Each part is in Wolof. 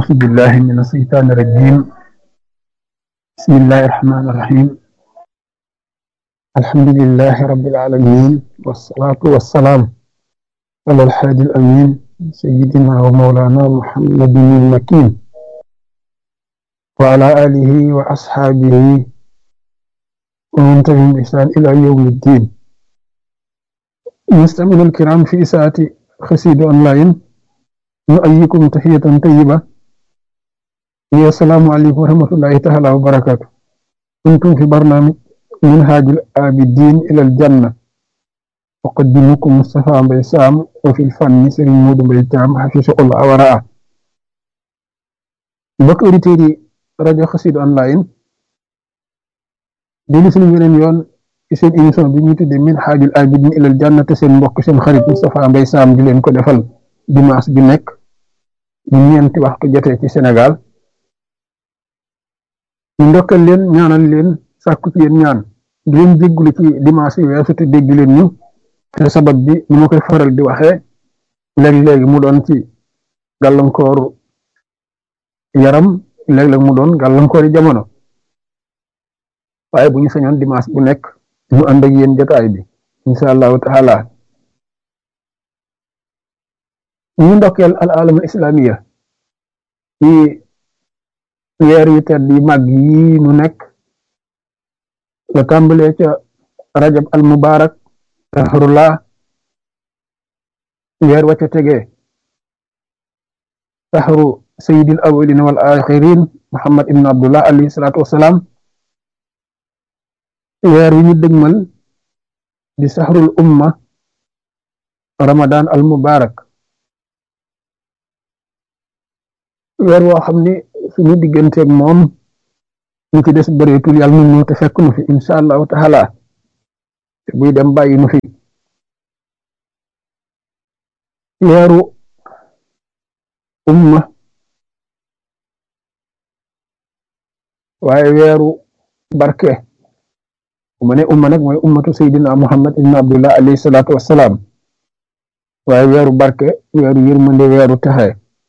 أعوذ بالله من الشيطان الرجيم بسم الله الرحمن الرحيم الحمد لله رب العالمين والصلاة والسلام على الحادي الأمين سيدنا ومولانا محمد المكين وعلى آله وأصحابه ومن تبعهم بإحسان إلى يوم الدين مستمعينا الكرام في ساعة خسيد أونلاين نؤيكم تحية طيبة السلام عليكم ورحمة الله تعالى وبركاته كنتم في برنامج منهاج الآبدين إلى الجنة أقدمكم مصطفى بيسام وفي الفن سرين مود بيتام حفظه الله ورعاه mbokk auditeurs yi rajo Xassida online déglu suñu beneen yoon ci seen émission bi ñuy tuddee Minhajul Abidin ilal Janna te seen mbokk seen xarit Moustapha Mbaye Sam di leen ko defal dimanche bi nekk bu ñeenti waxtu jotee ci Sénégal ñu ndokkal leen ñaanal leen sàkku ci yéen ñaan di leen jéggulu ci dimanche yi weesu te dégg leen ñu te sabab bi ni ma koy faral di waxee léeg-léegi mu doon ci gàllankooru yaram léeg-léeg mu doon gàllankoori jamono waaye bu ñu sañoon dimanche bu nekk ñu ànd ak yéen jotaay bi incha allahu taala ñu ndokkeel al alamul islamiya ci weer yu tedd yi màgg yi nu nekk la tàmbalee ca rajab al mubarak tahrullah weer wa ca tegee tahru sayyidil awwalin wal axirin muhammad ibn abdullah alayhi salaatu wassalaam weer wi ñu dëgmal di sahrul umma ramadan al mubarak weer woo xam ni suñu digganteeg moom ñu ci des bëreetul yàlla nu ñu te fekk nu fi insha allahu taala te buy dem bàyyi nu fi weeru umma waaye weeru barke mu ne umma nag mooy ummatu saydina muhammad ibn abdullah alayhi salaatu wassalaam waaye weeru barke weeru yërmande weeru texe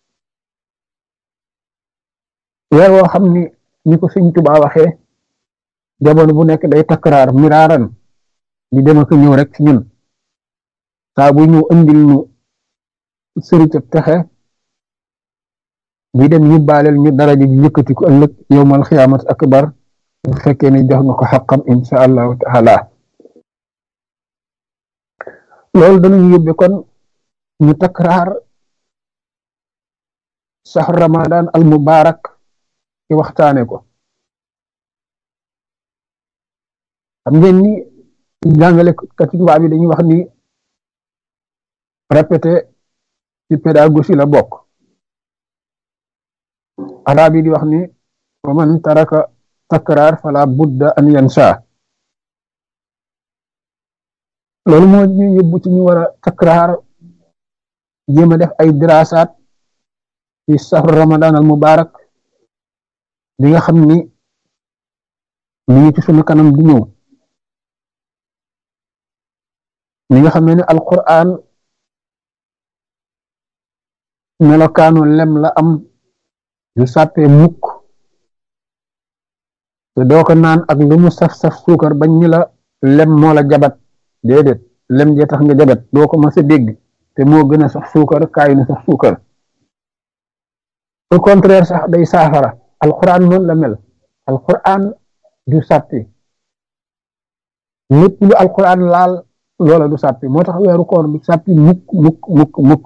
weer woo xam ni ni ko sëñ Tuubaa waxee jamono bu nekk day takraar miraaran di dem ak ñëw rek ci ñun saa bu ñëw andil ñu sëriñ texe buy dem ñu baaleel ñu daraja ji yëkkati ko ëllëg yowmal xiyaamat akbar bu fekkee ne jox nga ko xaqam insha allahu taala loolu danañu yóbbe kon ñu takraar saxru ramadan al mubarak ci waxtaane ko xam ngeen ni jàngale kati tubaab bi dañuy wax ni répété ci pédagogie la bokk arab yi di wax ni wa man taraka takraar fala budda an yansa loolu moo ñu yóbbu ci ñu war a takraar jéem a def ay dirasaat ci sahru ramadan al mubarak bi nga xam ni mi ngi ci sunu kanam di ñëw mi nga xam ne ni alquran melokaanu lem la am yu sàppee mukk te doo ko naan ak lu mu saf-saf suukar bañ ni la lem moo la jabat déedéet lem jee tax nga jabat doo ko mas a dégg te moo gën a sax suukar kaay nu sax suukar au contraire sax day saafara alquran noonu la mel alquran du sàppi lépp lu alquran laal loola du sàppi moo tax weeru koor du sàppi mukk mukk mukk mukk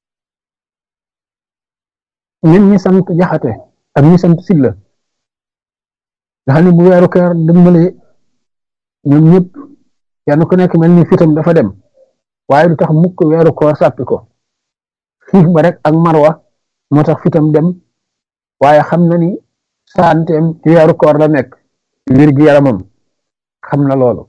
ñun ñi sant jaxate ak ñi sant silla nga xam ne bu weeru koor dëmmale ñoom ñëpp kenn ku nekk mel ni fitam dafa dem waaye du tax mukk weeru koor sàppi ko xiif ba rek ak marwa moo tax fitam dem waaye xam na ni santeem ci weeru koor la nekk wér gi yaramam xam na loolu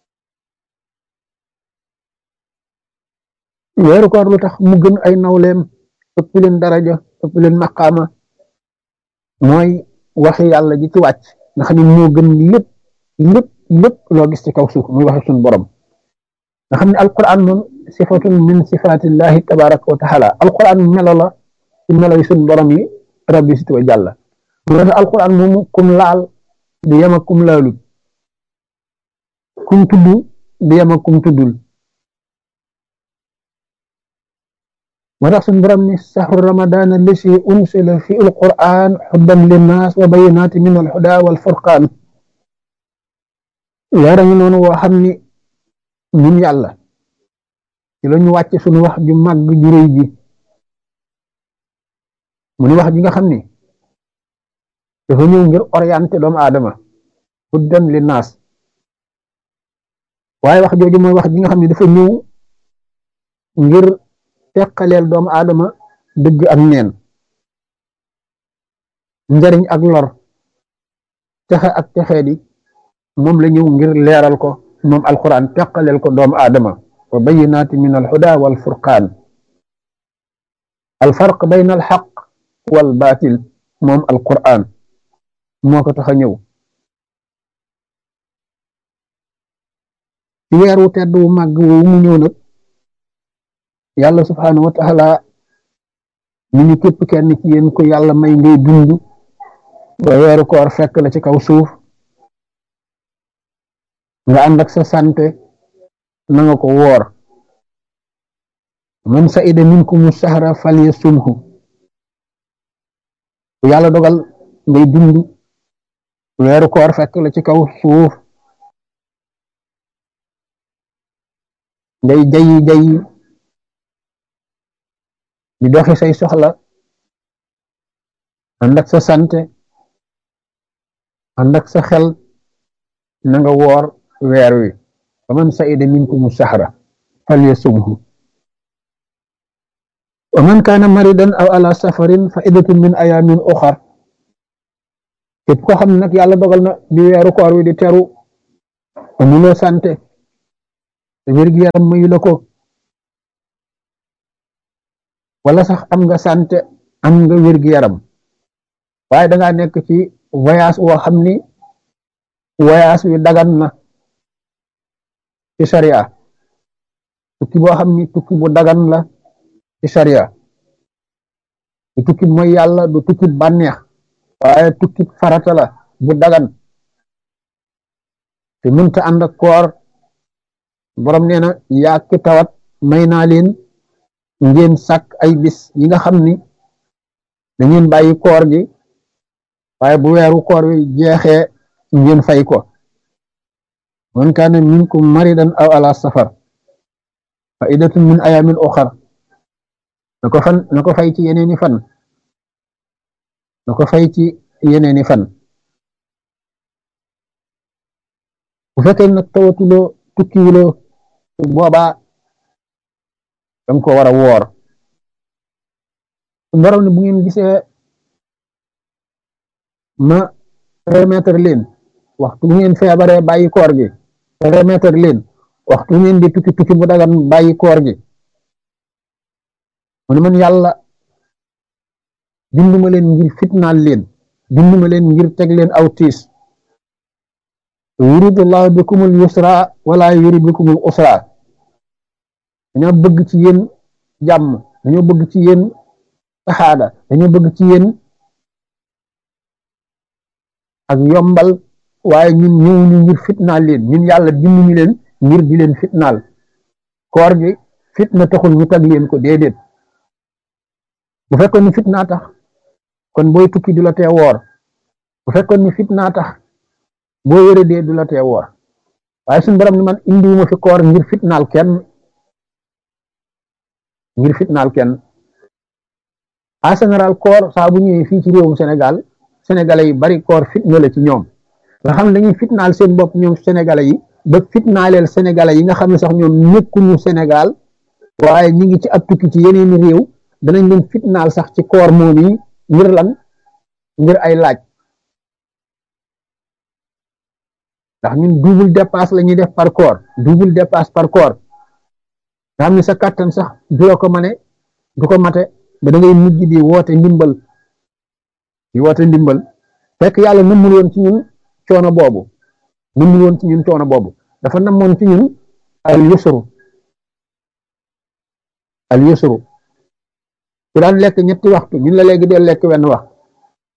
weeru koor lu tax mu gën ay nawleem ëpp leen daraja ëpp leen maqaama mooy waxi yàlla ji ci wàcc nga xam ne moo gën lépp lépp lépp loo gis ci kaw suuf muy waxe suñu borom nga xam ne alquran moom sifatun min sifatillahi tabaraka wa taala alquran melo la ci melo yi suñu borom yi rabbi sit wa jàlla mu ne alquran moomu kum laal di yem ak kum laalut kum tudd di yem ak kum tuddul moo tax suñu borom ni saxru ramadan allasi unsila fi alquran xuddan linnaas wa bayinaati min alhuda wal furqaan leera ngi noonu woo xam ni ñun yàlla ci la ñu wàcce suñu wax ju màgg ju rëy ji mu ni wax ji nga xam ni dafa ñëw ngir orienté doomu aadama huddan linnaas waaye wax jooju mooy wax ji nga xam ne dafa ñëw ngir teqaleel doomu aadama dëgg ak neen njariñ ak lor texe ak texee di moom la ñëw ngir leeral ko moom alquran teqaleel ko doomu aadama wa bayinaati min alhuda wal furqaan alfarq bayna alxaq wal baatil moom alquran moo ko tax a ñëw ci weer wu tedd wu màgg woowu mu ñëw nag yàlla subhaanahu wa taala ñu ni képp kenn ci yéen ko yàlla may ngay dund ba weeru koor fekk la ci kaw suuf nga ànd ak sa sante na nga ko woor man saida minkumu sahra falyasumhu bu yàlla dogal ngay dund weeru koor fekk la ci kaw suuf ngay jayi jayi di doxi say soxla ànd ak sa sante ànd ak sa xel na nga woor weer wi fa man saida minkumu sahra falyasumhu wa man kaana maridan aw ala safarin fa iddatun min ayamin uxar képp koo xam ne nag yàlla dogal na di weeru koor wi di teru amuloo sante te wér-gi-yaram mayu la ko wala sax am nga sante am nga wér-gi-yaram waaye dangaa nekk ci voyage woo xam ni voyage wi dagan na ci sharia tukki boo xam ni tukki bu dagan la ci sharia du tukki mooy yàlla du tukki bànneex waaye tukki farata la bu dagan te mënta ànd ak koor borom nee na yaa ki tawat may naa leen ngeen sàkk ay bis yi nga xam ni da ngeen bàyyi koor gi waaye bu weeru koor wi jeexee ngeen fay ko man kaana minkum maridan aw ala safar fa idatun min ayamin uxar na ko fan na ko fay ci yeneeni fan na ko fay ci yeneeni fan bu fekkee nag tawatuloo tukkiwuloo boobaa danga ko war a woor borom ne bu ngeen gisee ma remettre leen waxtu bu ngeen feebaree bàyyi koor gi remettre leen waxtu bu ngeen di tukki tukki bu dagan bàyyi koor gi mu ne man yàlla binduma leen ngir fitnaal leen binduma leen ngir teg leen aw tiis yuridullahu bikumul yusra wala yurid bikumul usra dañoo bëgg ci yéen jàmm dañoo bëgg ci yéen saxaada dañoo bëgg ci yéen ak yombal waaye ñun ñëwuñu ngir fitnaal leen ñun yàlla binduñu leen ngir di leen fitnaal koor gi fitna taxul ñu tag leen ko déedéet bu fekkoon ni fitnaa tax kon booy tukki du la tee woor bu fekkoon ni fitnaa tax boo wéree dee du la tee woor waaye suñu borom ni man indiwuma fi koor ngir fitnaal kenn ngir fitnaal kenn en général koor saa bu ñëwee fii ci réewum Sénégal sénégalais yi bari koor fitna la ci ñoom nga xam ne dañuy fitnaal seen bopp ñoom sénégalais yi ba fitnaaleel sénégalais yi nga xam ne sax ñoom nekkuñu Sénégal waaye ñi ngi ci ab tukki ci yeneeni réew danañ leen fitnaal sax ci koor moom yi ngir lan ngir ay laaj ndax ñun double dépasse la ñuy def par koor double dépasse par koor nga xam ne sa kàttan sax du la ko mane du ko mate ba da ngay mujj di woote ndimbal di woote ndimbal fekk yàlla nëmmul woon ci ñun coono boobu nëmmul woon ci ñun coono boobu dafa namoon ci ñun al yusru al yusru ku daan lekk ñetti waxtu ñun la léegi dee lekk wenn wax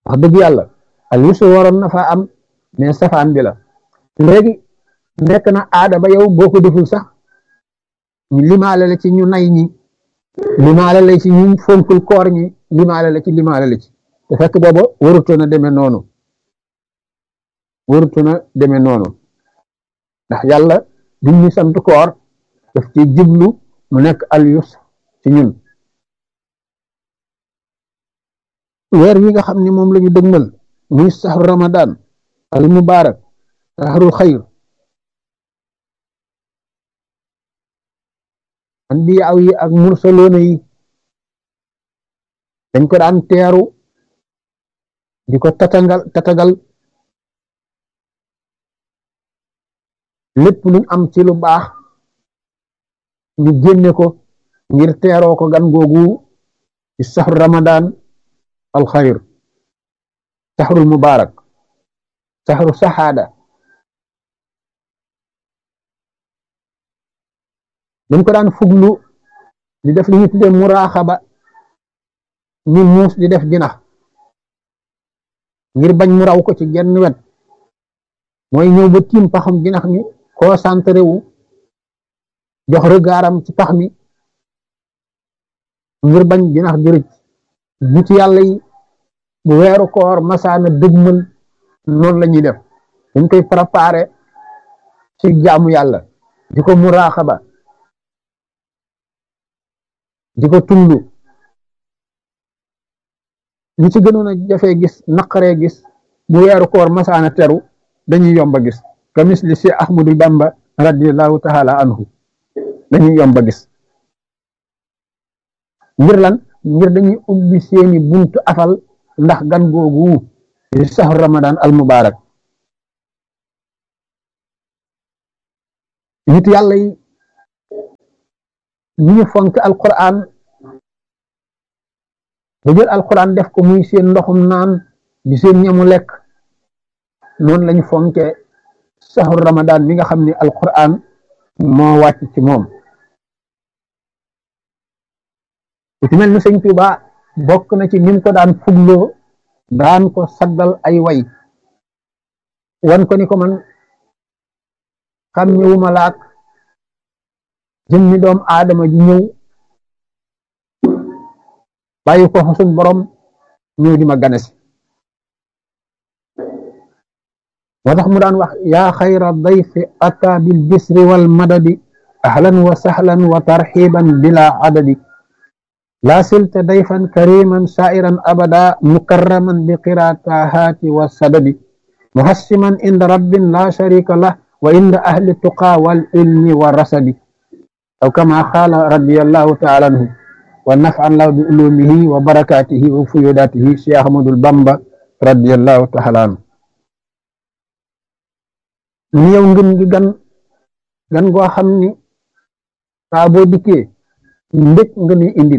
wax dëgg yàlla al yusru waroon na faa am mais safaan bi la léegi nekk na aada ba yow boo ko deful sax ñu limaale la ci ñu nay ñi limaale la ci ñu fonkul koor ñi limaale la ci limaale la ci te fekk booba warutoon a demee noonu warutoon a demee noonu ndax yàlla bi ñu sant koor daf ci jublu mu nekk al yusr ci ñun weer wi nga xam ne moom la ñu dëgmal muy saxru ramadan al mubarak saxru xayr anbiyaaw yi ak mursaloona yi dañ ko daan teeru di ko tatagal tatagal lépp luñ am ci lu baax ñu génne ko ngir teeroo ko gan googu ci saxru ramadan alxayr saxrul mubarak saxru saxaada dañ ko daan fuglu di def li ñu tuddee muraaxaba ni muus di def jinax ngir bañ mu raw ko ci genn wet mooy ñëw ba tiim paxam jinax mi concentré wu jox regardam ci pax mi ngir bañ jinax di rëcc nit yàlla yi bu weeru koor masaana dëgmal noonu la ñuy def dañ koy préparé ci jaamu yàlla di ko muraaxaba di ko tullu ñi ci gënoon a jafee gis naqaree gis bu weeru koor masaana teru dañuy yomba gis ka misli si ahmadu bamba radiallahu taala anhu dañuy yomba gis ngir lan ngir dañuy ubbi seeni buntu afal ndax gan googu di saxru ramadan al mubarak nit yàlla yi ñi ñu fonk alquran ba jël alquran def ko muy seen ndoxum naan di seen ñamu lekk noonu lañu fonke saxru ramadan mi nga xam ne alquran moo wàcc ci moom ku ci mel ni sëñ Tuuba bokk na ci nim ko daan fugloo daan ko saggal ay way wan ko ni ko man xam ñëwuma laak jëmmi doom aadama ji ñëw bàyyi ko suñ borom ñëw di ma ganesi moo tax mu daan wax yaa xayra dayfi ata bil bisri wal madadi ahlan wa sahlan wa tarxiban bila adadi laa silta dayfan kariman sairan abada mukarraman bi qiraatahaati wa sadadi muhassiman inda rabbin la sharika lah wa inda ahli tuqa wal ilmi wa rasadi aw kama qaala radiyallahu taala anhu wa naf'an lahu bi ulumihi wa barakatihi wa fuyudatihi Cheikh Ahmadul Bamba radiyallahu taala anhu ñu yow ngën gi gan gan goo xam ni saa boo dikkee mbég nga ni indil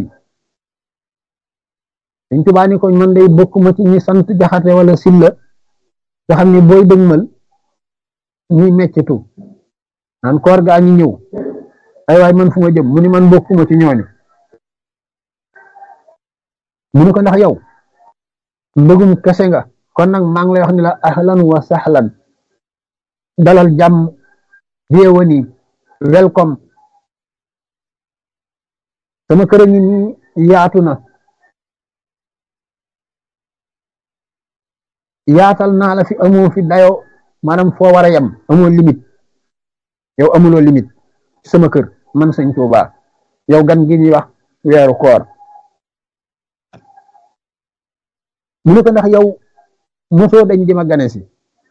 dañ tubaa ni ko man day bokkuma ci ñi sant jaxate wala silla nga xam ni booy dëgmal ñuy meccetu naan koor gaa ñi ñëw ay waay man fu ma jëm mu ni man bokkuma ci ñooñu mu ni ko ndax yow mbëggum kese nga kon nag maa ngi lay wax ni la ahlan wa sahlan dalal jàmm bienvenue welcome sama kër ngi nii yaatu na yaatal naa la fi amoo fi dayo maanaam foo war a yem amoo limite yow amuloo limite sama kër man sëñ Tuuba yow gan gi ñuy wax weeru koor mu ne ko ndax yow mosoo dañ di ma gane si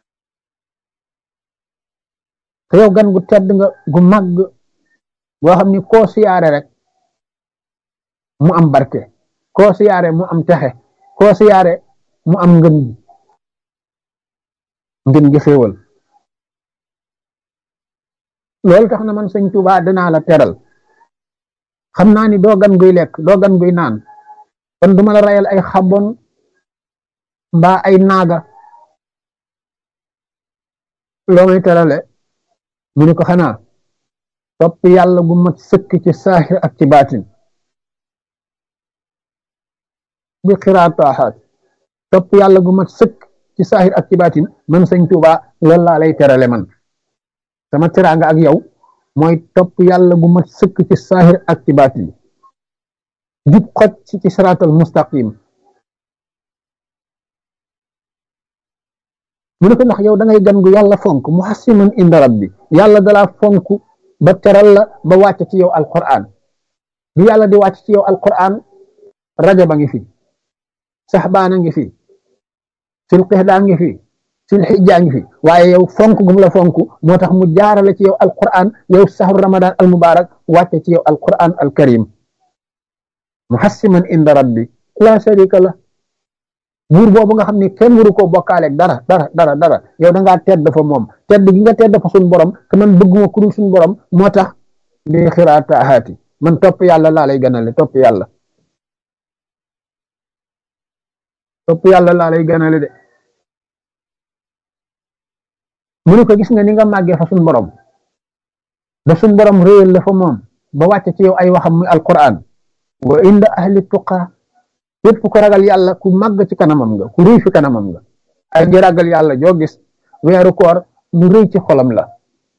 te yow gan gu tedd nga gu màgg boo xam ni koo siyaare rek mu am barke koo siyaare mu am texe koo siyaare mu am ngën gi ngën gi xéewal loolu tax na man sëñ Tuuba danaa la teral xam naa ni doo gan guy lekk doo gan guy naan kon duma la rayal ay xabon mbaa ay naaga loo may terale mu ne ko xanaa topp yàlla gu mat sëkk ci saaxir ak ci baatin bi xiraataaxaat topp yàlla gu mat sëkk ci saahir ak ci baatin man sëñ Tuuba loolu laa lay terale man sama teraanga ak yow mooy topp yàlla gu mat sëkk ci saahir ak ci baatin jub xoj ci ci siraatal mustaqim mu ne ko ndax yow da ngay gan gu yàlla fonk muhassiman inda rabbi yàlla dalaa fonk ba teral la ba wàcc ci yow alquran bi yàlla di wàcc ci yow alquran rajaba ngi fi saxbaana ngi fi sil qixdaa ngi fi sil xijjaa ngi fi waaye yow fonk gum la fonk moo tax mu jaarale ci yow alquran yow saxru ramadan al mubarak wàcce ci yow alquran al karim muhassiman inda rabbi la sharika la buur boobu nga xam ne kenn waru koo bokkaaleeg dara dara dara dara yow da ngaa tedd fa moom tedd gi nga tedd fa suñ borom te man bëgguma ku dul suñ borom moo tax bi xiraatahaati man topp yàlla laa lay ganale topp yàlla topp yàlla laa lay ganale de mu ne ko gis nga ni nga màggee fa suñ borom da suñ borom réyal la fa moom ba wàcce ci yow ay waxam muy alquran wa inda ahli tuqa képp ku ragal yàlla ku màgg ci kanamam nga ku rëy fi kanamam nga ay ji ragal yàlla joo gis weeru koor lu rëy ci xolam la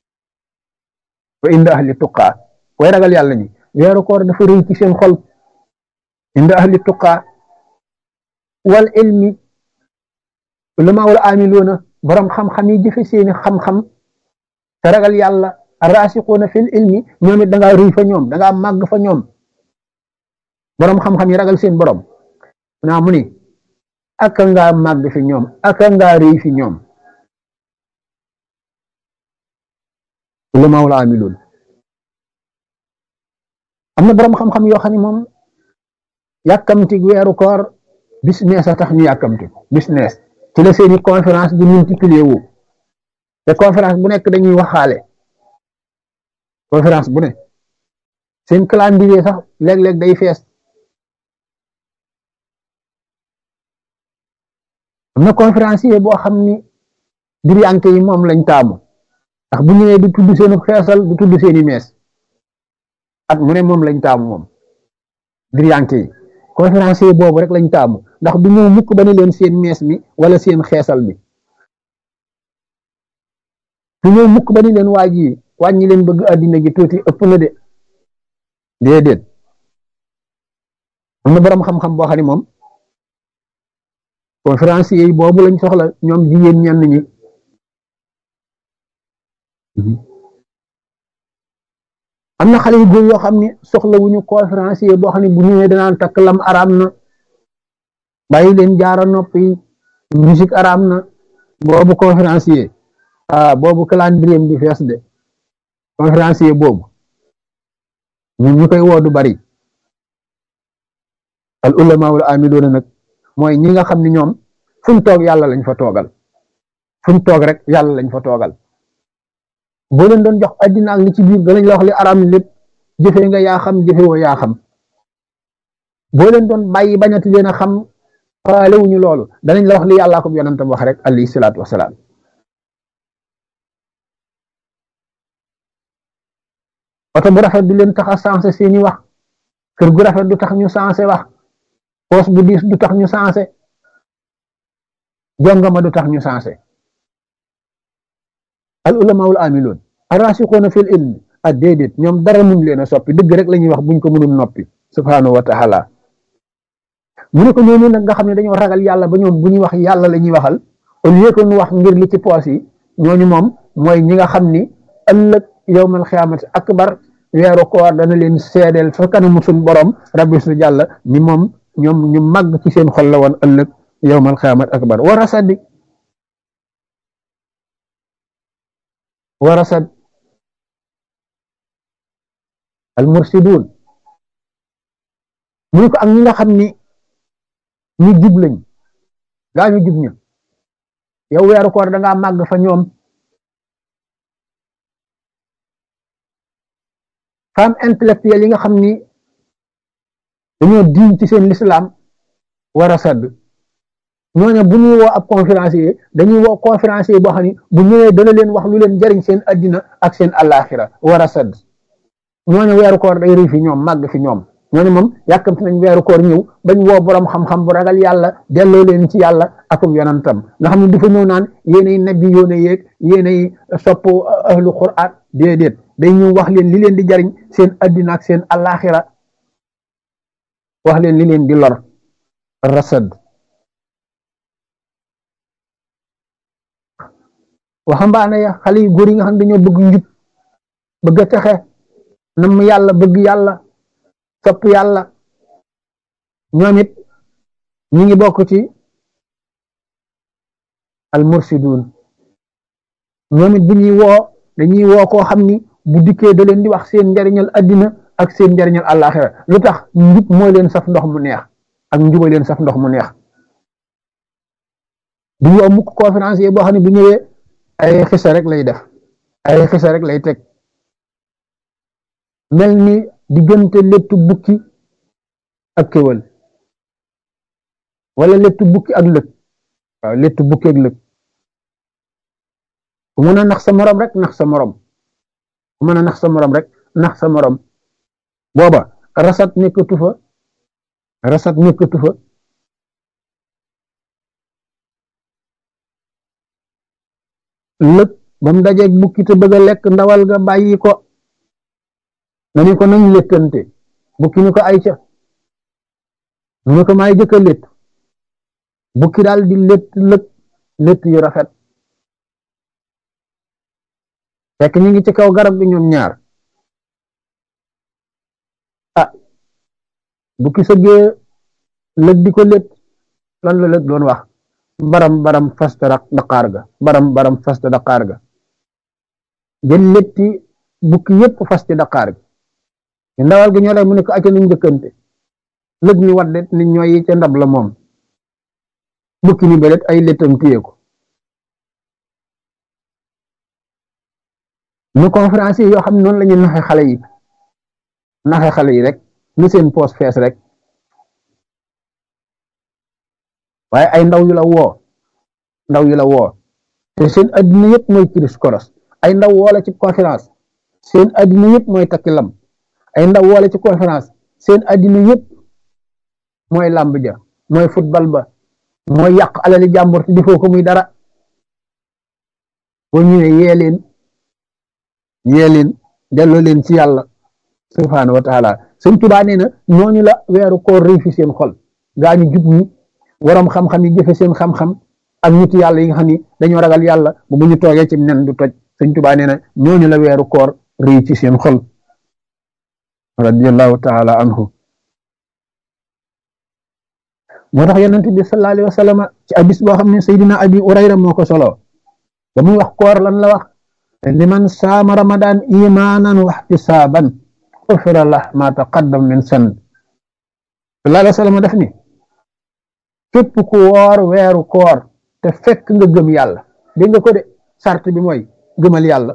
wa inda ahli tuqa way ragal yàlla ñi weeru koor dafa rëy ci seen xol inda ahli tuqa wal ilmi ulama wal amiluuna borom xam-xam yi jëfe seeni xam-xam te ragal yàlla arasiquuna fil ilmi ñoom it da ngaa rëy fa ñoom da ngaa màgg fa ñoom borom xam-xam yi ragal seen borom naa mu ni aka ngaa màgg fi ñoom aka ngaa rëy fi ñoom ulama wal amiluun am na borom xam-xam yoo xam ne moom yàkkamti weeru koor business a tax ñu yàkkamti business ci la seeni conférence di multiplier wu te conférence bu nekk dañuy waxaale conférence bu ne seen calendrier sax léeg-léeg day fees am na conférencier boo xam ni diriyanke yi moom lañ taamu ndax bu ñëwee du tudd seenu xeesal du tudd seeni mees at mu ne moom lañ taamu moom diriyanke yi conférencier boobu rek lañ taamu ndax du ñëw mukk ba ne leen seen mees mi wala seen xeesal bi du ñëw mukk ba ne leen waa ji wàññi leen bëgg àddina gi tuuti ëpp na de déedéet am na boroom xam-xam boo xam ne moom conférencier yi boobu lañ soxla ñoom jigéen ñenn ñi am na xale yu góor yoo xam ne soxla wuñu conférencier boo xam ne bu ñëwee danaan takk lam araam na bàyyi leen jaara noppi musique araam na boobu conférencier ah boobu calendrier di fees de conférencier boobu ñun ñu koy woo du bari al ulama wal amiluuna nag mooy ñi nga xam ne ñoom fuñ toog yàlla lañ fa toogal fuñ toog rek yàlla lañ fa toogal boo leen doon jox addina ak li ci biir danañ la wax li araam lépp jëfee nga yaa xam jëfe woo yaa xam boo leen doon bàyyi bañati leen a xam faale wuñu loolu danañ la wax li yàllaa ko yonentam wax rek alayhi salaatu wasalaam oto bu rafet du leen tax a sensé seeni wax kër gu rafet du tax ñu sensé wax poos bu diis du tax ñu sensé jongama du tax ñu sensé al ulama wal amiloon arasixoona fil ilmi ak déedéet ñoom dara mun leen a soppi dëgg rek la ñuy wax buñ ko mënul noppi subhanahu wa taala mu ne ko ñooñu nag nga xam ne dañoo ragal yàlla ba ñoom bu ñuy wax yàlla la ñuy waxal au lieu que ñu wax ngir li ci poos yi ñooñu moom mooy ñi nga xam ni ëllëg yowmal xiyaamati akbar weeru koor dana leen seedeel fa kanamu suñ borom rabbi su jàlla ni moom ñoom ñu màgg ci seen xol la woon ëllëg yowmal xiyaamati akbar war a saddi war a sad al mursidun mu ne ko ak ñi nga xam ni ñu jub lañ gaa ñu jub ñu yow weeru koor da ngaa màgg fa ñoom femme intellectuelle yi nga xam ni dañoo diñ ci seen lislaam war a sadd ñooñu bu ñuy woo ab conférencier dañuy woo conférencier boo xam ni bu ñëwee dana leen wax lu leen jariñ seen addina ak seen àllaaxira war a sadd ñooñu weeru koor day rëy fi ñoom màgg fi ñoom ñooñu moom yàkkamti nañ weeru koor ñëw bañ woo borom xam-xam bu ragal yàlla delloo leen ci yàlla akub yonantam nga xam ne du fa ñëw naan yéenay nabbi yoone yeeg yéenay sopp ahlu qur'an déedéet day ñëw wax leen li leen di jariñ seen addina ak seen alaxira wax leen li leen di lor rasad waxambaane ya xale yu góor yi nga xam ne dañoo bëgg njub bëgg a texe nam yàlla bëgg yàlla sopp yàlla ñoom it ñi ngi bokk ci al mursidun ñoom it bu ñuy woo dañuy woo koo xam ni bu dikkee da leen di wax seen njariñal addina ak seen njariñal àllaaxira lu tax njub mooy leen saf ndox mu neex ak njuba leen saf ndox mu neex du ñu mukk conférencier boo xam ne bu ñëwee ay xisa rek lay def ay xisa rek lay teg mel ni diggante lettu bukki ak kéwal wala lettu bukki ak lëg waaw lettu bukki ak lëg ku mën a nax sa morom rek nax sa morom ku mën a nax sa morom rek nax sa morom booba rasat nekkatu fa rasat nekkatu fa lëg ba mu dajeeg bukki te bëgg a lekk ndawal ga bàyyi ko na ni ko nañ léttante bukki ni ko ay ca mu ne ko maay jëkk a létt bukki daal di létt lëg létt yu rafet fekk ñu ngi ci kaw garab gi ñoom ñaar ah bukki sëggee lëg di ko létt lan la lëg doon wax baram baram fasta daqaar ga baram baram fasta daqaar ga jël létti bukki yépp fasti daqaar gi ndawal gi ñoo lay mu ne ko acca nañ njëkkante lëg ni wadde ni ñooy yi ca ndab la moom bukki ni belet ay léttam téye ko ñu conférence yi yoo xam ne noonu la ñu naxe xale yi naxe xale yi rek nu seen poos fees rek waaye ay ndaw yu la woo ndaw yu la woo te seen addina yëpp mooy kiris koros ay ndaw woola ci conférence seen addina yëpp mooy takki lam ay ndaw woola ci conférence seen addina yëpp mooy làmb ja mooy football ba mooy yàq alali jàmbur te defoo ko muy dara boo ñëwee yee leen yee leen delloo leen ci yàlla subhaanahu wa taala sëñ Tuubaa nee na ñooñu la weeru koor réy fi seen xol gaa ñu jub ñi waroom xam-xam yi jëfe seen xam-xam ak nit yàlla yi nga xam ni dañoo ragal yàlla bu bu ñu toogee ci nen du toj sëñ Tuubaa nee na ñooñu la weeru koor réy ci seen xol radiyallahu taala anhu moo tax yonent bi sallallahu alayhi wa sallam ci abis boo xam ne Seydina Abi Urayra moo ko solo ba muy wax koor lan la wax liman saama ramadan imanan wa ihtisaban ufira lah ma taqaddam min san sallallahu alayhi wa sallam def ni képp ku woor weeru koor te fekk nga gëm yàlla dégg nga ko de sart bi mooy gëmal yàlla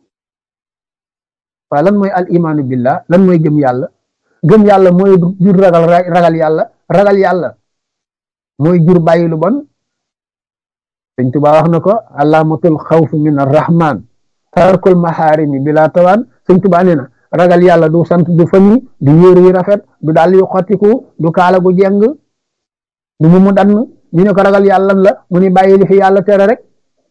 waaw lan mooy al imaanu billah lan mooy gëm yàlla gëm yàlla mooy jur ragal ragal yàlla ragal yàlla mooy jur bàyyi lu bon sëñ Tuubaa wax na ko alaamatul xawf min arrahman tarkul maxaarimi bila tawaan sëñ Tuubaa nee na ragal yàlla du sant du fami du yére yu rafet du dàll yu xottiku du kaala gu jeng du mu mu dann ñu ne ko ragal yàlla la mu ni bàyyi li fi yàlla tere rek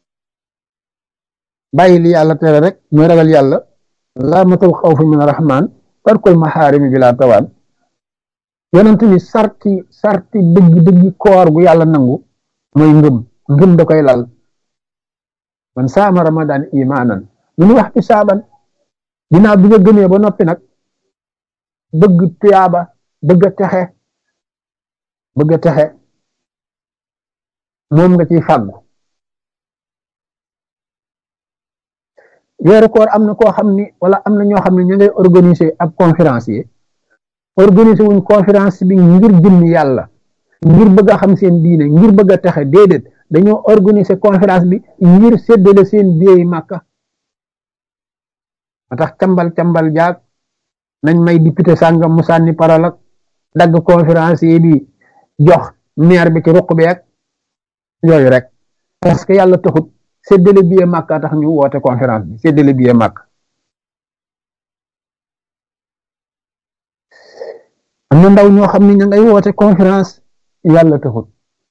bàyyi li yàlla tere rek mooy ragal yàlla alaamatul xawf min arrahman tarkul maxaarimi bila tawaan yonent ni sarti sarti dëgg dëgg koor gu yàlla nangu mooy ngëm ngëm da koy lal man saama ramadan imaanan lu ñu wax ci saaban dinaa bi nga gëmee ba noppi nag bëgg tuyaaba bëgg a texe bëgg a texe moom nga ciy fàggu weeru koor am na koo xam ni wala am na ñoo xam ne ñu ngay organiser ab conférencier organiser wuñ conférence bi ngir jëmm yàlla ngir bëgg a xam seen diine ngir bëgg a texe déedéet dañoo organiser conférence bi ngir séddale seen biey màkka ma tax cambal cambal jaag nañ may député sàngam mu sànni parole ak dagg conférencier bi jox maire bi ci ruq bi ak yooyu rek parce que yàlla taxut séddale biey màkka tax ñu woote conférence bi séddale biey màkk am na ndaw ñoo xam ne ña ngay woote conférence yàlla taxut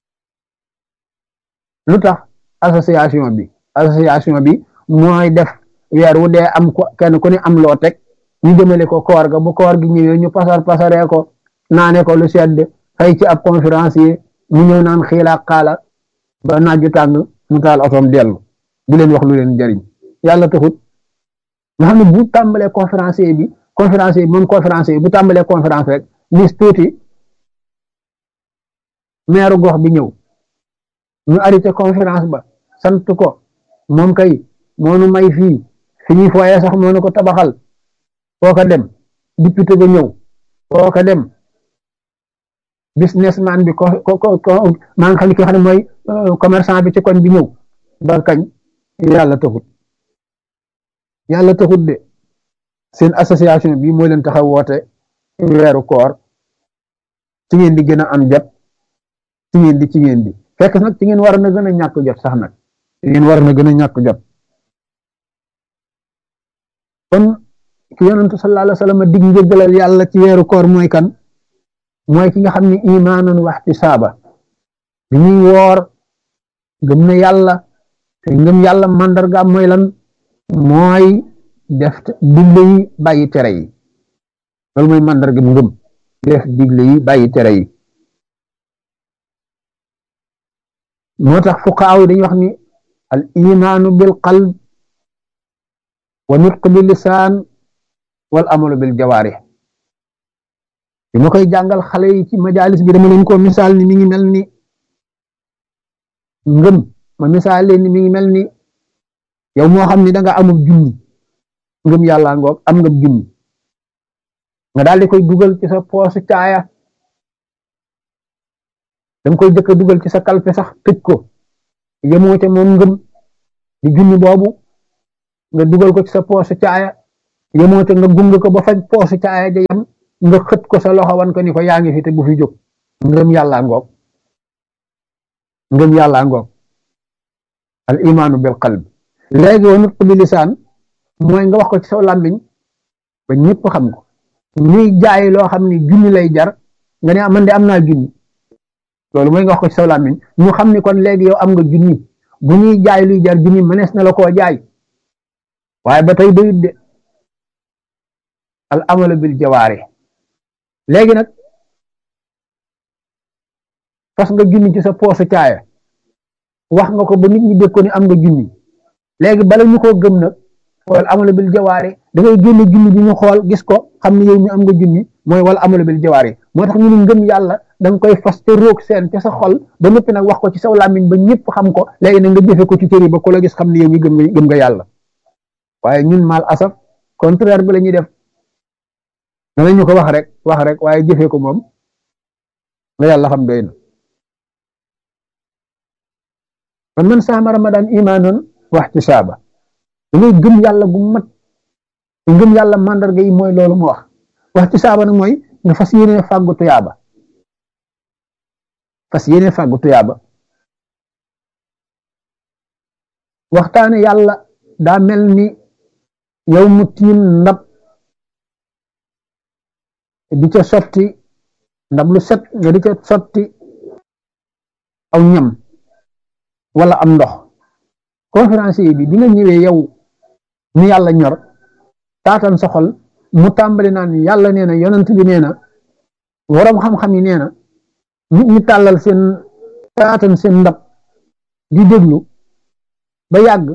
lu tax association bi association bi mooy def weer wu dee am ko kenn ku ne am loo teg ñu jëmale ko koor ga bu koor gi ñëwee ñu pasar pasaree ko naane ko lu sedd fay ci ab conférence yi ñu ñëw naan xiilaa xaala ba naaju tàng mu taal otoom dellu di leen wax lu leen jariñ yàlla taxut nga xam ne bu tàmbalee conférencier bi conférencier bi moom conférencier bu tàmbalee conférence rek lis tuuti meeru gox bi ñëw ñu arrêté conférence ba sant ko moom kay moonu may fii fi ñuy fooyee sax moonu ko tabaxal foo ko dem député ba ñëw foo ko dem businessman bi ko ko ko maa ngi xam ne ki nga xam ne mooy commerçant bi ci koñ bi ñëw ba kañ yàlla taxut yàlla taxut de seen association bi moo leen taxaw woote weeru koor ci ngeen di gën a am jot ci ngeen di ci ngeen di fekk nag ci ngeen war na gën a ñàkk jot sax nag ci ngeen war na gën a ñàkk jot kon ki yonentu sallallahu alayhi wa sallam dig njëggalal yàlla ci weeru koor mooy kan mooy ki nga xam ne imaanan wa ihtisaaba bi ñuy woor gëm na yàlla te ngëm yàlla màndargaam mooy lan mooy def digle yi bàyyi tere yi loolu mooy màndarga ngëm def digle yi bàyyi tere yi moo tax fuqaaw yi dañuy wax ni al imaanu bil qalb wa nutq bil lisaan wal amalu bil jawaarih bi ma koy jàngal xale yi ci majalis bi dama leen ko misaal ni mi ngi mel ni ngëm ma misaal leen ni mi ngi mel ni yow moo xam ni da nga amul junni ngëm yàlla ngoog am nga junni nga daal di koy dugal ci sa poosu caaya da nga koy jëkk a dugal ci sa kalpe sax tëj ko yemoo ca moom ngëm di junni boobu nga dugal ko ci sa poosu caaya yemoo ca nga gung ko ba faj poosu caaya ja yam nga xët ko sa loxo wan ko ni ko yaa ngi fi te bu fi jóg ngëm yàlla ngoog ngëm yàlla ngoog al imaanu bil qalb léegi wa nutq bi lisaan mooy nga wax ko ci saw làmmiñ ba ñëpp xam ko ñuy jaay loo xam ni junni lay jar nga ne man de am naa junni loolu mooy nga wax ko ci saw làmmiñ ñu xam ni kon léegi yow am nga junni bu ñuy jaay luy jar junni mënees na la koo jaay waaye ba tey doyut de al amalu bil jawaari léegi nag fas nga junni ci sa poosu caaya wax nga ko ba nit ñi dégg ko ni am nga junni léegi bala ñu koo gëm nag wal amalu bil jawaari da ngay génne junni bi ñu xool gis ko xam ne yow mi am nga junni mooy wal amalu bil jawaari moo tax ñu ne ngëm yàlla da nga koy fas te roog seen ca sa xol ba noppi nag wax ko ci saw làmmiñ ba ñëpp xam ko léegi nag nga jëfe ko ci cëri ba ku la gis xam ne yow mi gëm nga gëm nga yàlla waaye ñun mal asaf contraire bi la ñuy def dana ñu ko wax rek wax rek waaye jëfee ko moom nga yàlla xam doy na kon man saama ramadan imaanan wa ihtisaaba dangay gëm yàlla gu mat ngëm yàlla mandarga yi mooy loolu mu wax wa ihtisaaba nag mooy nga fas yéene fàggu tuyaaba fas yéene fàggu tuyaaba waxtaane yàlla daa mel ni yow mu tiim ndab di ca sotti ndab lu set nga di ca sotti aw ñam wala am ndox conférencier bi bi nga ñëwee yow ni yàlla ñor taatan sa xol mu tàmbali naan yàlla nee na yonent bi nee na waroom xam-xam yi nee na nit ñi tàllal seen taatan seen ndab di déglu ba yàgg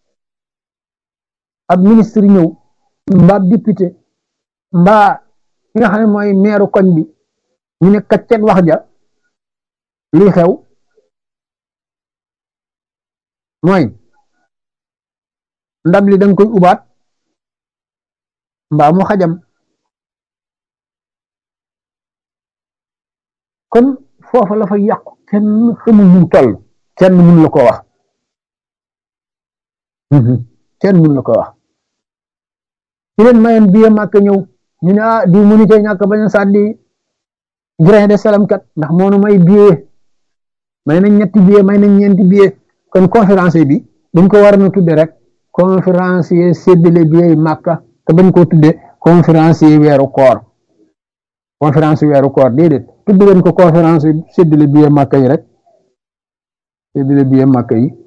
ab ministre ñëw mbaa député mbaa ki nga xam ne mooy meeru koñ bi ñu ne kaccet wax ja luy xew mooy ndab li danga koy ubaat mbaa mu xajam kon foofa la fa yàqu kenn xamul nu toll kenn mun la ko wax kenn mun la ko wax ci leen mayoon biye màkk ñëw ñu ne ah di mënu cee ñàkk bañ a sàddi grain de salam kat ndax moonu may billet may nañ ñetti billet may nañ ñeenti billet kon conférencier bi dañ ko war na tudde rek conférencier séddale billet yi màkka te bañ koo tudde conférencier weeru koor conférence weeru koor déedéet tudd leen ko conférence séddale biye màkka yi rek séddale biye màkka yi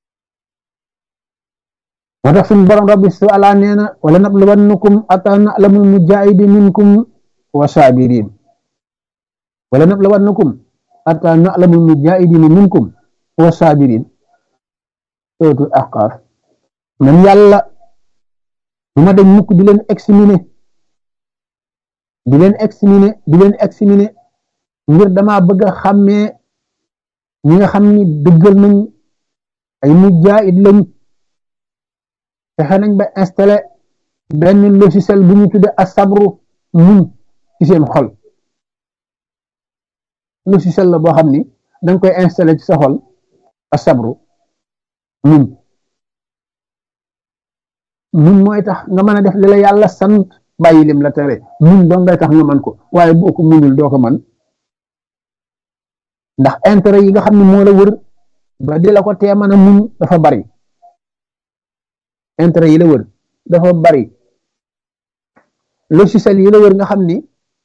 moo tax suñu borom rabbi su ala nee na wala nabluwannakum ata na'lamul mujahidi minkum wa sabirin wala nabluwannakum ata na'lamul mujahidin minkum wa sabirin sootu ahqaaf man yàlla du ma dañ mukk di leen examiner di leen examiner di leen examiner ngir dama bëgg a xàmmee ñi nga xam ni dëggal nañ ay mujahid lañ fexe nañ ba installé benn logiciel bu ñu tudde asabru muñ ci seen xol logiciel la boo xam ni danga koy installé ci sa xol asabru muñ muñ mooy tax nga mën a def li la yàlla sant bàyyi lim la tere muñ doo ngay tax nga mën ko waaye boo ko muñul doo ko mën ndax intérêt yi nga xam ne moo la wër ba di la ko tee mën a muñ dafa bari intérêt yi la wër dafa bari logiciel yi la wër nga xam ni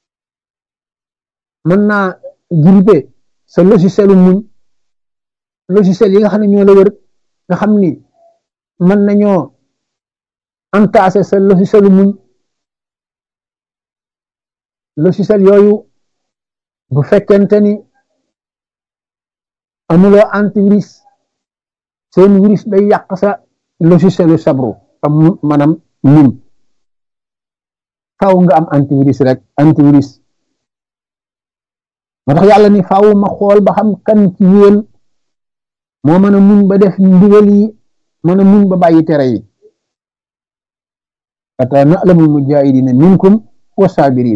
mën naa grippé sa logicielu muñ logiciel yi nga xam ne ñoo la wër nga xam ni mën nañoo entassé sa logicielu muñ logiciel yooyu bu fekkente ni amuloo antivirus seen virus day yàq sa logicielu sabru am maanaam muñ faaw nga am antivirus rek antivirus moo tax yàlla ni faaw ma xool ba xam kan ci yéen moo mën a muñ ba def ndigal yi mën a muñ ba bàyyi tere yi ata na'lamul mujahidina minkum wa sabirin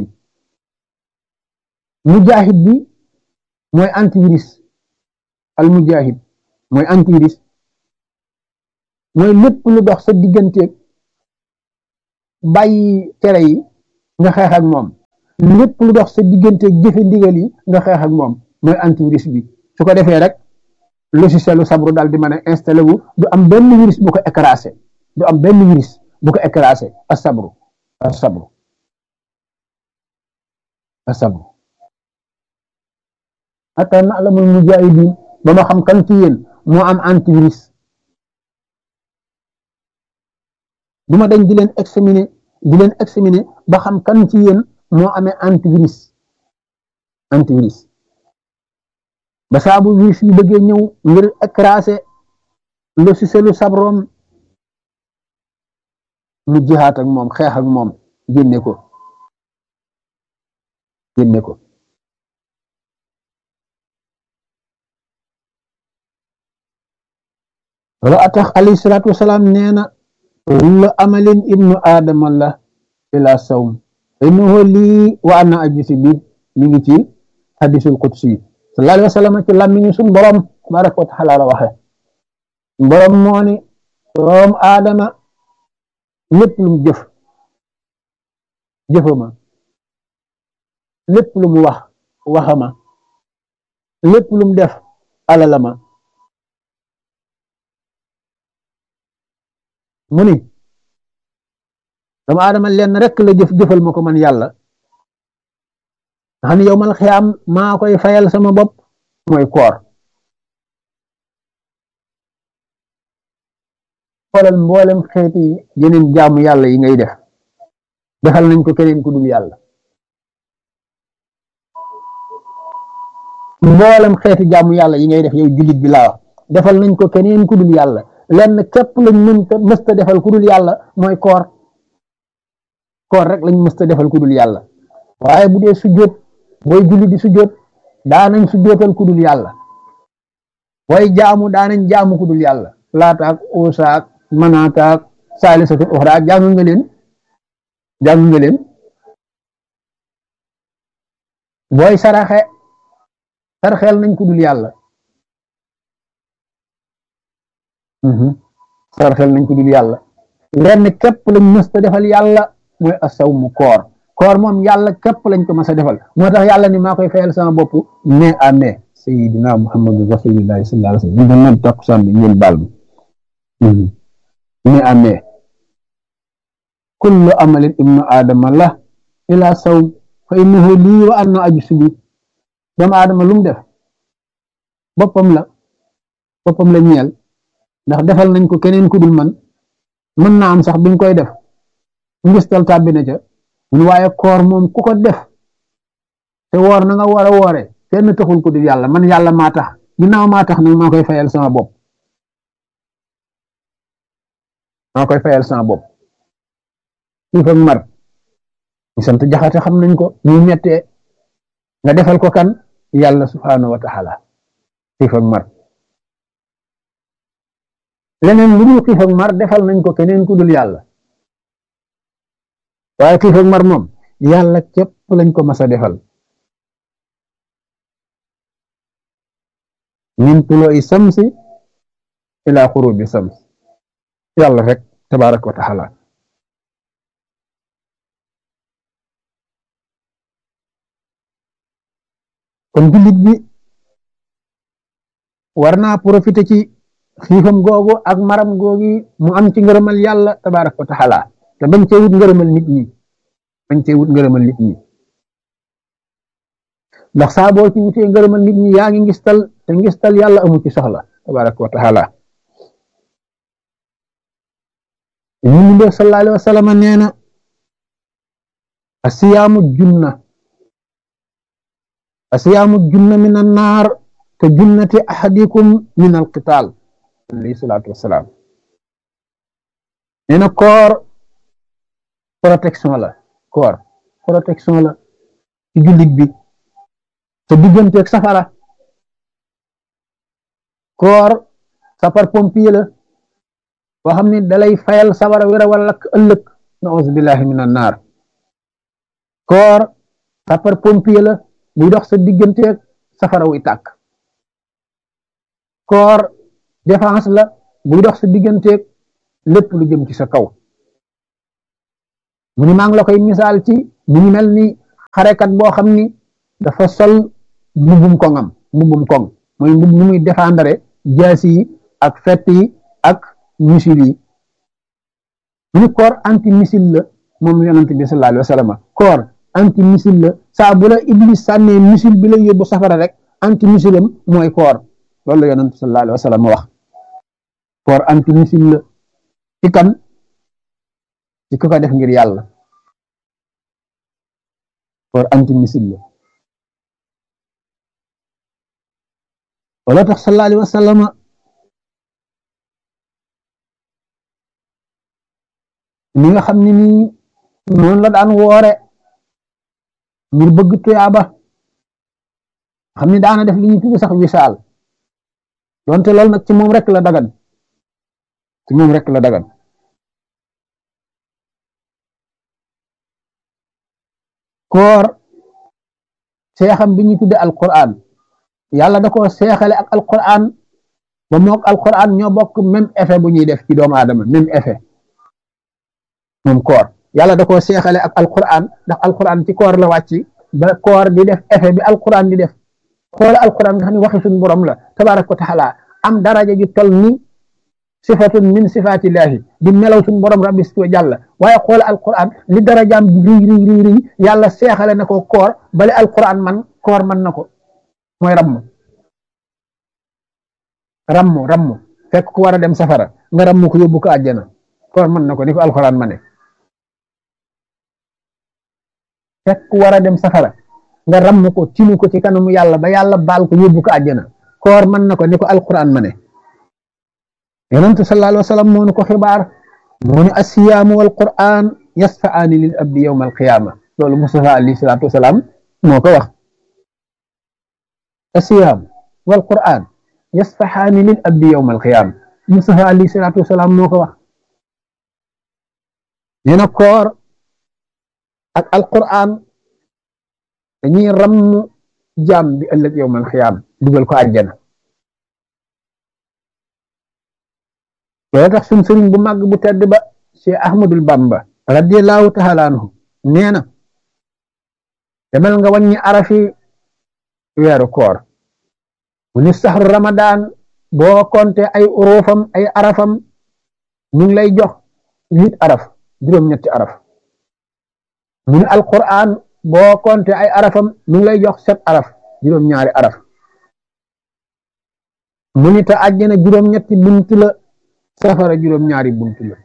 mujahid bi mooy antivirus al mujahid mooy antivirus mooy lépp lu dox sa digganteeg bàyyi tere yi nga xeex ak moom lépp lu dox sa digganteeg jëfe ndigal yi nga xeex ak moom mooy antivirus bi su ko defee rek logicielu sabru daal di mën a installé wu du am benn virus bu ko écrasé du am benn virus bu ko écrasé as sabru as sabru as sabru hatta na'lamul mujahidin ba ma xam kan ci yéen moo am antivirus du ma dañ di leen examiner di leen examiner ba xam kan ci yéen moo amee antivirus antivirus ba saabu virus yi bëggee ñëw ngir écrasé logicielu sabrom mu jihaat ak moom xeex ak moom génne ko génne ko wala atax alayhi salaatu wasalaam nee na kullu amalin ibnu aadama la ila sawm innahu lii wa ana ajisi bi mi ngi ci hadisul qudsi sallallahu alayhi wa sallam ci làmmiñu suñ borom tabaraka wa taala la waxe borom moo ni doom aadama lépp lu mu jëf jëfama lépp lu mu wax waxama lépp lu mu def alalama mu ni doomu aadama lenn rekk la jëf jëfal ma ko man yàlla nga xam ne yow mal xiyaam maa koy fayal sama bopp mooy koor xoolal mboolem xeeti yeneen jaamu yàlla yi ngay def defal nañ ko keneen ku dul yàlla mboolem xeeti jaamu yàlla yi ngay def yow jullit bi laa wax defal nañ ko keneen ku dul yàlla lenn képp lañ mënta mësta defal ku dul yàlla mooy koor koor rek lañ mësta defal ku dul yàlla waaye bu dee sujjóot booy julli di sujjóot daanañ sujjóotal ku dul yàlla booy jaamu daanañ jaamu ku dul yàlla laataak uusaak manaataak saalisatul uxra jàng nga leen jàng nga leen booy saraxe sarxeel nañ ku dul yàlla sarxeel nañ ko dul yàlla lenn képp lañ mës a defal yàlla mooy asaw mu koor koor moom yàlla képp lañ ko mës a defal moo tax yàlla ni maa koy fayal sama bopp mai à mai sayidina muhammadu rasulillahi sallallahu alayhi wasallam ñu doon noon takkusaan bi ngeen baal ma mai à mai kullu amalin ibnu aadama la ila saw fa innahu lii wa anna ajsu bi doomu aadama lu mu def boppam la boppam la ñeel ndax defal nañ ko keneen ku dul man mën naa am sax biñ koy def ngistal tàbbi na ca mun waaye koor moom ku ko def te woor na nga war a woore kenn taxul ko dul yàlla man yàlla maa tax ginnaaw maa tax nag maa koy fayal sama bopp maa koy fayal sama bopp xiif ak mar ñu sant jaxate xam nañ ko ñu mettee nga defal ko kan yàlla subhaanahu wa taala xiif ak mar leneen lu dul xiif ak mar defal nañ ko keneen ku dul yàlla waaye xiif ak mar moom yàlla képp lañ ko mas a defal min tulooy samsi ila xurubi sams yàlla rek tabaaraka wa taala kon jullit bi war naa profité ci xiifam googu ak maram googi mu am ci ngërëmal yàlla tabaaraka wa taala te bañ cee wut ngërëmal nit ñi bañ cee wut ngërëmal nit ñi ndax saa boo ci wutee ngërëmal nit ñi yaa ngi ngistal te ngistal yàlla amu ci soxla tabaaraka wa taala ñu mu def sallallahu alayhi wa sallam nee na asiyaamu junna asiyaamu junna min annaar ka junnati ahadikum min alqitaal alayhi salaatu wasalaam nee na koor protection la koor protection la ci jullit bi te digganteeg safara koor sapar pompier la boo xam ne dalay fayal safara wéra wala lakk ëllëg naus billahi min annaar koor sapar pompier la buy dox sa digganteeg safara wuy tàkk koor défense la buy dox sa digganteeg lépp lu jëm ci sa kaw mu ni maa ngi la koy misaal ci mu ngi mel ni xarekat boo xam ni dafa sol mbubbum koŋam mbubbum koŋ mooy mbub nu muy défendre jaasi yi ak fett yi ak missile yi mu ni koor anti missile la moom yonent bi sallallahu alayhi wa sallam koor anti missile la saa bu la iblis sànnee missile bi la yóbbu safara rek anti missile am mooy koor loolu la yonent sallallahu alayhi wa sallam wax koor anti missile la ci kan ci ku ko def ngir yàlla koor anti missile la wala tax sallallahu alayhi wa sallam ni nga xam ne nii noonu la daan woore ngir bëgg tuyaaba xam ni daana def li ñu tudde sax wisaal donte loolu nag ci moom rek la dagan ci moom rek la dagan koor seexam bi ñu tudde alquran yàlla da ko seexale ak alquran ba mook alquran ñoo bokk même effet bu ñuy def ci doomu aadama même effet moom koor yàlla da koo seexale ak alquran ndax alquran ci koor la wàcc ba koor di def effet bi alquran di def xoola alquran nga xam ne waxi suñu borom la tabaraka wa taala am daraja ju tol ni sifatun min sifatillahi di melaw suñu borom rabbi si wa jàlla waaye xoola alquran li darajaam di riy riy riy riy yàlla seexale na ko koor bale alquran man koor man na ko mooy ramm ramm ramm fekk ku war a dem safara nga ramm ko yóbbu ko àjjana koor mën na ko ni ko alquran ma ne fekk ku war a dem safara nga ramm ko tinu ko ci kanamu yàlla ba yàlla baal ko yóbbu ko àjjana koor mën na ko ni ko alquran ma ne yonentu sallallahu alayhi wa sallam moo nu ko xibaar moo ni asiyaamu wal quran yasfaani lil abdi yawma alqiyama loolu Mustafa alayhi salaatu wasalaam moo ko wax asiyaam wal quran yasfaxaani lil abdi yawma alqiyama Mustafa alayhi salaatu wasalaam moo ko wax nee na koor ak alquran dañuy ramm jaam bi ëllëg yawmal xiyaam dugal ko àjjana loolu tax suñ sëriñ bu màgg bu tedd ba Cheikh Ahmadul Bamba radiyallahu taala anhu nee na demal nga wàññi arafi weeru koor mu ni saxru ramadan boo konte ay urufam ay arafam ñu ngi lay jox huit araf juróom-ñetti araf mu ni alquran boo compté ay arafam mu ngi lay jox sept araf juróom-ñaari araf mu ni te àjjana juróom-ñetti bunt la safara juróom-ñaari bunt la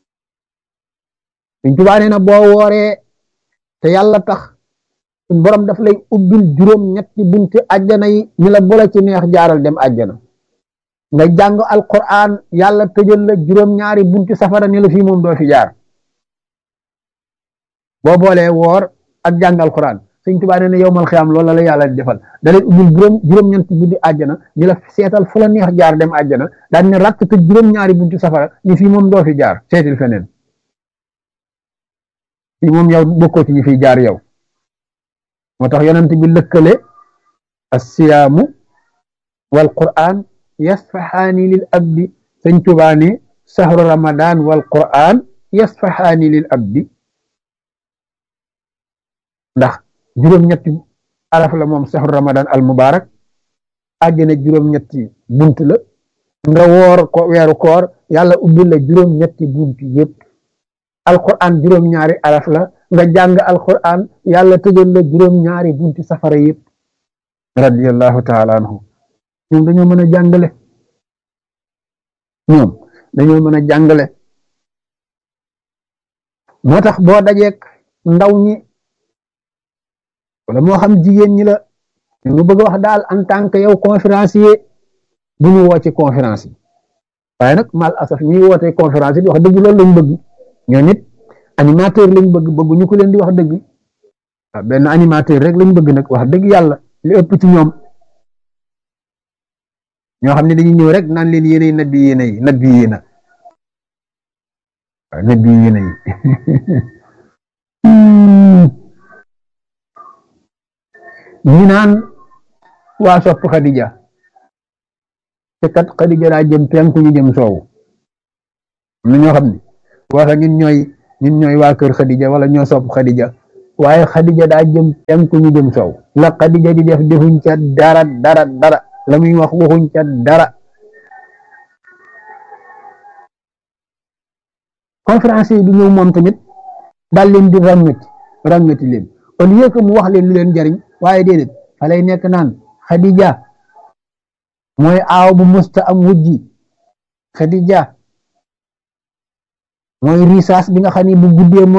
Sëñ Tuubaa nee na boo wooree te yàlla tax suñ borom daf lay ubbil juróom-ñetti bunti àjjana yi ñu la boole ci neex jaaral dem àjjana nga jàng alquran yàlla tëjal la juróom-ñaari bunti safara ni la fii moom doo fi jaar boo boolee woor ak jàng alquran Sëñ Tuubaa nee na yowmal xiyaam loolu la yàlla di defal da lay ubbil juróom juróom-ñetti bunti àjjana ni la seetal fu la neex jaar dem àjjana daan ne rakk tëj juróom-ñaari bunti safara ni fii moom doo fi jaar seetil feneen fii moom yow bokkoo ci ñi fiy jaar yow moo tax yonent bi lëkkale assiyaamu wal qur'an yasfaxaani lil abdi sëñ Tuubaa ne sahru ramadan wal qur'an yasfaxaani lil abdi ndax juróom-ñetti araf la moom sahru ramadan al mubarak àjjana juróom-ñetti bunt la nga woor ko weeru koor yàlla ubbil la juróom-ñetti bunt yépp alquran juróom-ñaari araf la nga jàng alquran yàlla tëjal la juróom-ñaari bunti safara yëpp radiyallahu taala anhu ñoom dañoo mën a jàngale ñoom dañoo mën a jàngale moo tax boo dajeek ndaw ñi wala moo xam jigéen ñi la ñu bëgg wax daal en tant que yow conférencier bu ñu woo ci conférence yi waaye nag mal asaf ñuy wootee conférence yi wax dëgg loolu lañ bëgg ñoo nit animateur lañ bëgg bëgg ñu ko leen di wax dëgg waaw benn animateur rek lañ bëgg nag wax dëgg yàlla li ëpp ci ñoom ñoo xam ne dañuy ñëw rek naan leen yéenay nabi yéena yi nabi yéena waaw nabi yéena yi ñi naan waa sopp Xadija te kat Xadija daa jëm penku ñu jëm soowu am na ñoo xam ne waxa ñun ñooy ñun ñooy waa kër Xadija wala ñoo sopp Xadija waaye Xadija daa jëm penku ñu jëm soow la Xadija di def defuñ ca dara dara dara la muy wax waxuñ ca dara conférence yi di ñëw moom tamit daal leen di ràngati ràngati leen au lieu que mu wax leen lu leen jariñ waaye déedéet fa lay nekk naan Xadija mooy aaw bu musta am wujji Xadija mooy risaas bi nga xam ne bu guddee